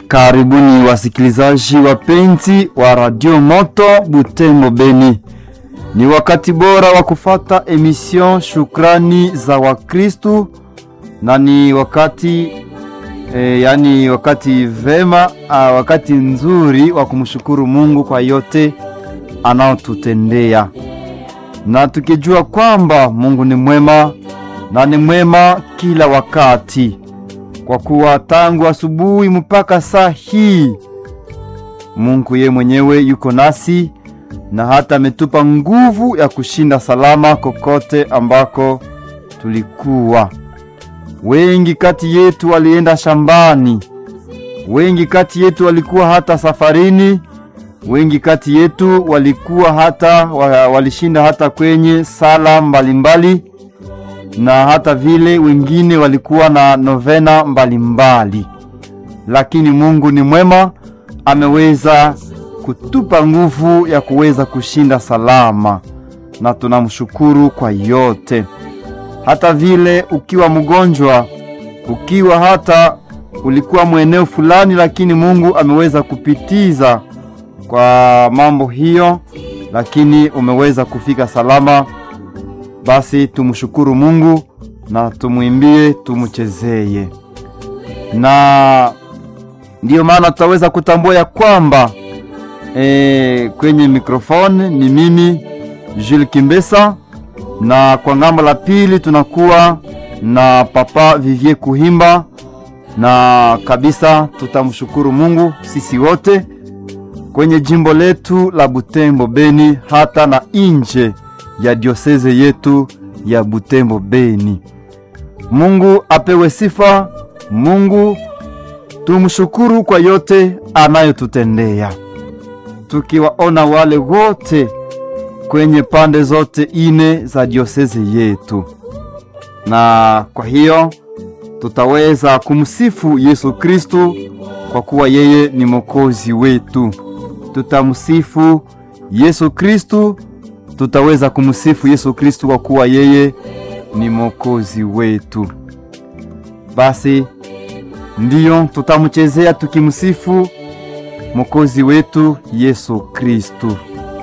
Karibuni wasikilizaji wapenzi wa Radio Moto Butembo Beni. Ni wakati bora wa kufata emission Shukrani za Wakristu na ni wakati e, yani wakati vema a, wakati nzuri wa kumshukuru Mungu kwa yote anaotutendea, na tukijua kwamba Mungu ni mwema na ni mwema kila wakati kwa kuwa tangu asubuhi mpaka saa hii Mungu ye mwenyewe yuko nasi na hata ametupa nguvu ya kushinda salama kokote ambako tulikuwa. Wengi kati yetu walienda shambani, wengi kati yetu walikuwa hata safarini, wengi kati yetu walikuwa hata walishinda hata kwenye sala mbalimbali mbali na hata vile wengine walikuwa na novena mbalimbali mbali. Lakini Mungu ni mwema, ameweza kutupa nguvu ya kuweza kushinda salama, na tunamshukuru kwa yote. Hata vile ukiwa mgonjwa, ukiwa hata ulikuwa mweneo fulani, lakini Mungu ameweza kupitiza kwa mambo hiyo, lakini umeweza kufika salama basi tumshukuru Mungu na tumwimbie, tumchezeye, na ndiyo maana tutaweza kutambua ya kwamba e, kwenye mikrofoni ni mimi Jules Kimbesa, na kwa ngambo la pili tunakuwa na Papa Vivier Kuhimba, na kabisa tutamshukuru Mungu sisi wote kwenye jimbo letu la Butembo Beni, hata na nje ya dioseze yetu ya Butembo Beni. Mungu apewe sifa. Mungu tumshukuru kwa yote anayotutendea, tukiwaona wale wote kwenye pande zote ine za dioseze yetu, na kwa hiyo tutaweza kumsifu Yesu Kristu kwa kuwa yeye ni Mwokozi wetu. Tutamsifu Yesu Kristu tutaweza kumsifu Yesu Kristu kwa kuwa yeye ni mwokozi wetu. Basi ndiyo tutamchezea tukimsifu mwokozi wetu Yesu Kristu.